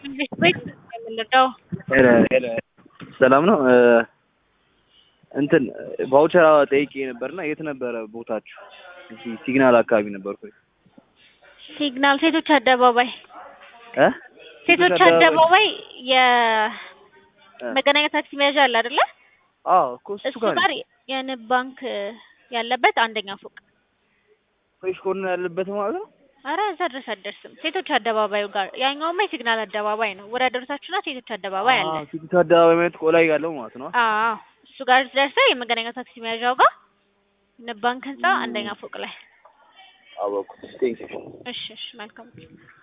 እንዴት ቤት የምንረዳው ሄለ ሄለ ሰላም ነው። እንትን ቫውቸር ጠይቄ ነበርና የት ነበረ ቦታችሁ? እዚህ ሲግናል አካባቢ ነበርኩ። ሲግናል ሴቶች አደባባይ እ ሴቶች አደባባይ የመገናኛ ታክሲ መያዣ አለ አይደለ? አዎ እኮ እሱ እሱ ጋር ጋር የንብ ባንክ ያለበት አንደኛ ፎቅ። ፍሬሽ ኮርነር ያለበት ማለት ነው። አረ እዛ ድረስ አትደርስም። ሴቶች አደባባዩ ጋር ያኛውማ የሲግናል አደባባይ ነው። ወደ ደረሳችሁና ሴቶች አደባባይ አለ። አዎ ፊት አደባባይ ማለት ቆላይ ያለው ማለት ነው። አዎ እሱ ጋር ደርሰህ የመገናኛ ታክሲ መያዣው ጋር ንብ ባንክ ህንጻ አንደኛ ፎቅ ላይ። አወኩ። ቴንክ ዩ እሺ እሺ መልካም